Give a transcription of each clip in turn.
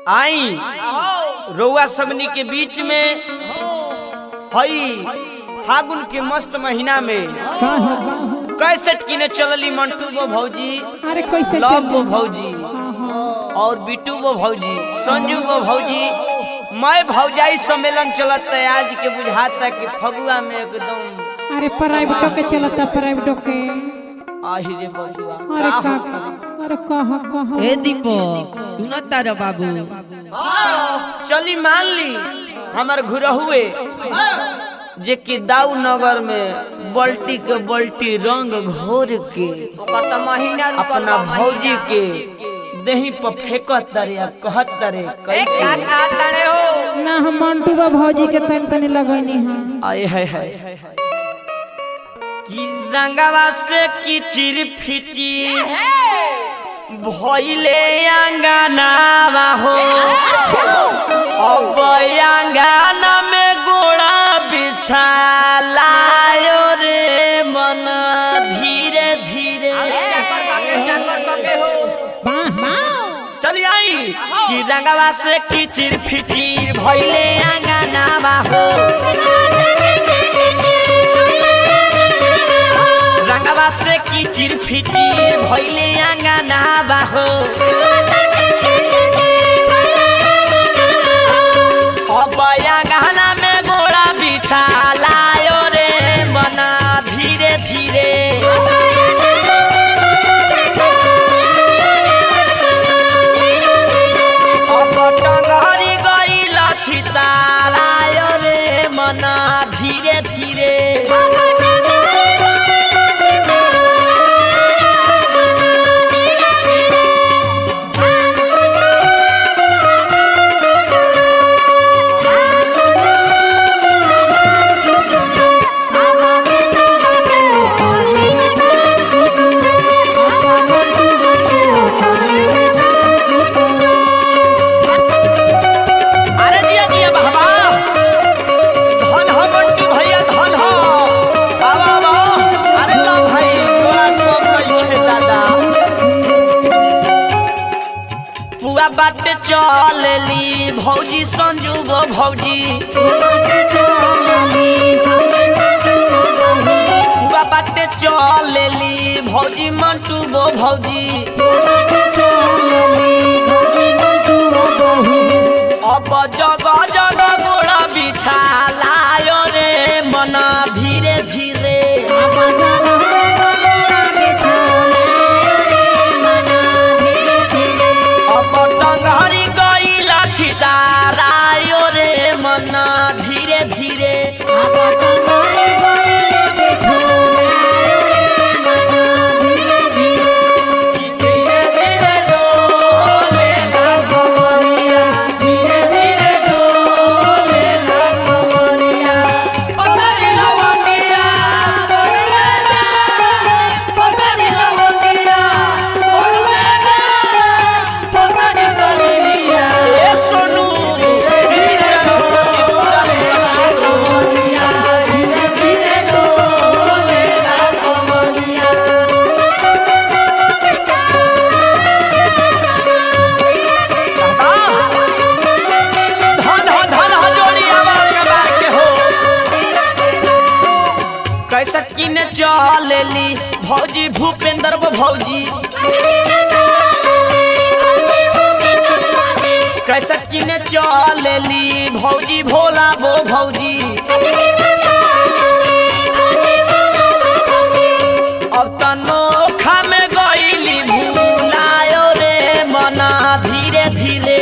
आई रउआ सबनी के बीच में हई फागुन के मस्त महीना में का है का है? कैसेट किने चलली मंटू वो भौजी अरे कैसे लव चल वो भौजी और बिटू वो भौजी संजू वो भौजी मैं भौजाई सम्मेलन चलत है आज के बुझाता कि फगुआ में एकदम अरे प्राइवेटो के चलता प्राइवेटो के आही रे बबुआ अरे का का हो? अरे कहा कहा ए दीपक तू न तारा बाबू चली मान ली हमार घुरहुए जे कि दाऊ नगर में बल्टी के बल्टी रंग घोर के अपना भौजी के देही पर फेंकत तरे आ कहत तरे कैसे ना हम मंटू बा भौजी के तन तनी लगैनी हां आए है है कि रंगवा से किचिर फिची भइले अंगनावा हो अब अंगना में गोड़ा बिछालायो रे मन धीरे धीरे वाह वाह चली आई कि रंगवा से किचिर फिचिर भइले अंगनावा हो रंगवा से किचिर फिचिर भइले अंगनावा हो अब अंगना में गोड़ा बिछालायो रे मना धीरे धीरे अब टंगरी गइल छितालायो रे मना धीरे धीरे अरे जिया जिया बाबा धन हो मंटू भैया धन हो बाबा बाबा अरे लो भाई तोरा कम नहीं खे दादा पुआ बाटे चलली भौजी संजू गो भौजी पुआ बाटे चलली भौजी मंटू गो भौजी अब जगह जगह गोड़ा बिछालायो रे मना धीरे धीरे अब टंगरी गइला छितारायो रे मना धीरे धीरे धीरे धीरे डोले ना कमरिया धीरे धीरे डोले ना कमरिया पतरी लवंगिया पतरी जा पतरी लवंगिया पतरी जा पतरी सनिया ए सोनू धीरे छोटा चित्रा कमरिया धीरे धीरे डोले ना कमरिया धन हो धन हो जोड़ी आवाज के बार के हो कैसा किने चलेली भौजी भूपेंद्र वो भौजी कैसा किने चलेली भौजी भोला वो भौजी अब तनोखा में गईली भूलायो रे मना धीरे धीरे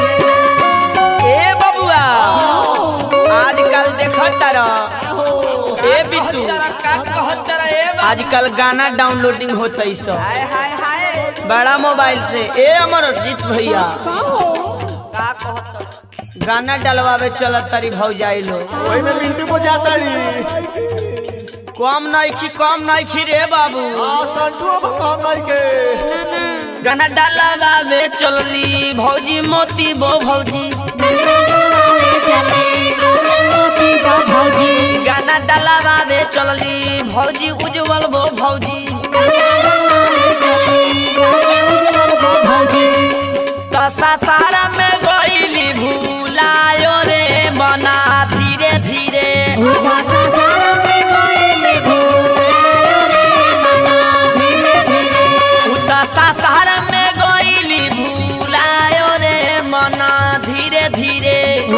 ए बबुआ आजकल देखत तारा ए बिट्टू आजकल गाना डाउनलोडिंग होता है सब बड़ा मोबाइल से ए अमरजीत भैया गाना डलवावे चलत तारी भौजाई लो वही में मिंटू को जाता री कम नइखी कम नइखी रे बाबू आ संटू बताओ नहीं के गाना डलवावे चलली भौजी मोती बो भौजी गाना डलवावे चलली भौजी उज्जवल बो भौजी दशा सारा में गईली भूलायो रे मना धीरे धीरे उ दशा सारा में गईली भूलायो रे मना धीरे धीरे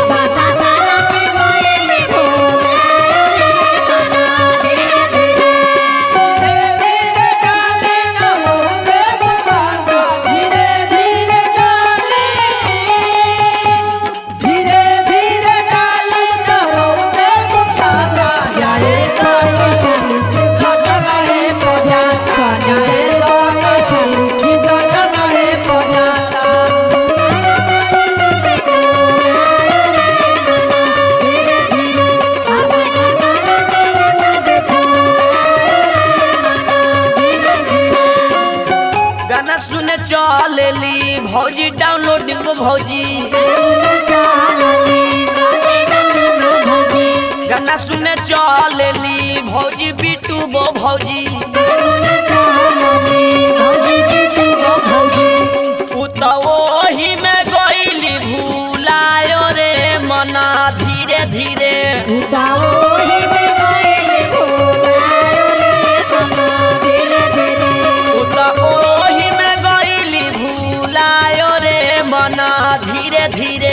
गाना सुने चलेली भौजी डाउनलोडिंग वो भौजी गाना सुने चलेली भौजी बिटू बो भौजी उ त ओही में गईली भूलायो रे मना धीरे धीरे उ त ओही में गईली भूलायो रे मना धीरे धीरे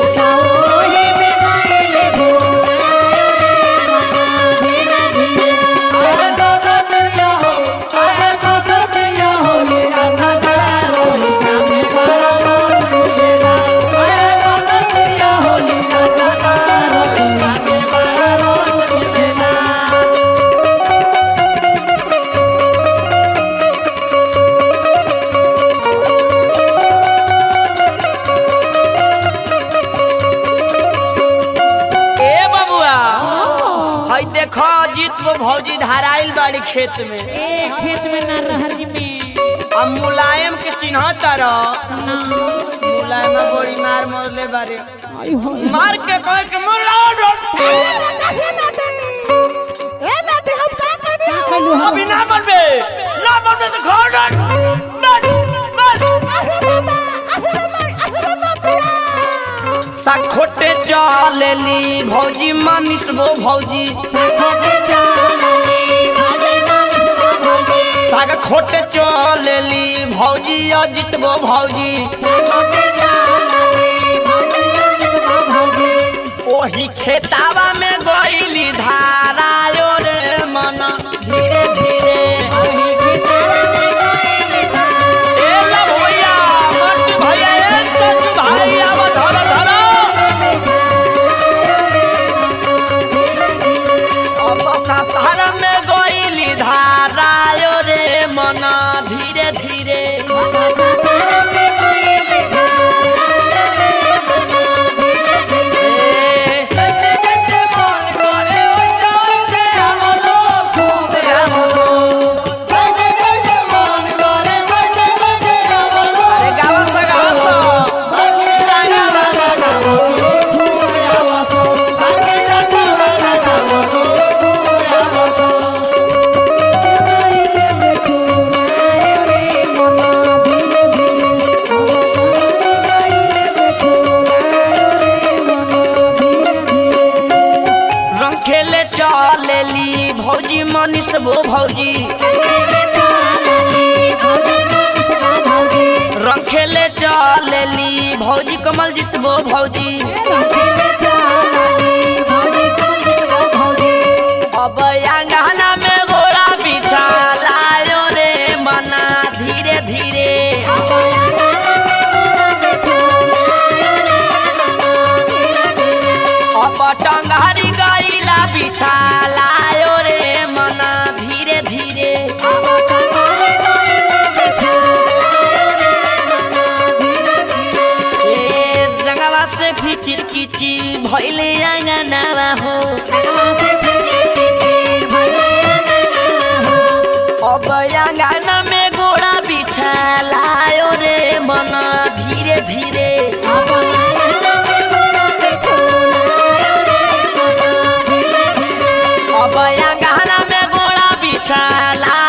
ए बबुआ हई देखो जीत वो भौजी धाराइल बाड़ी खेत में ए खेत में ना रहर जी में अब मुलायम के चिन्ह तर मुलायम बड़ी मार मरले बारे आई हो मार के कह के मुलायम का कहलू हम अभी ना बनबे ना बनबे तो घर डर बस बस सखोटे चलेली भौजी मानिस वो भौजी साग खोटे चलेली भौजी अजित वो भौजी ओही खेतावा में गईली धारायो रे मन धीरे धीरे ए ला भैया मंटू भैया ए सच्चू भाई आवा धरो धरो अब सासार में गईली धारायो रे मन धीरे धीरे ए, कैसे कैसे मन करे ओइसे हमलो खूब हमलो अरे गावा सा गावा सा रंग खेले चलेली भौजी मनीष वो भौजी रंग खेले चलेली भौजी कमल जीत वो भौजी अब अंगना में घोड़ा बिछा लायो रे मना धीरे धीरे अब टंगारी गईला बिछा लायो फिकी भैले आंगनावा हो अब आंगना में गोड़ा बिछालायो रे मन धीरे धीरे अब आंगना में गोड़ा बिछाला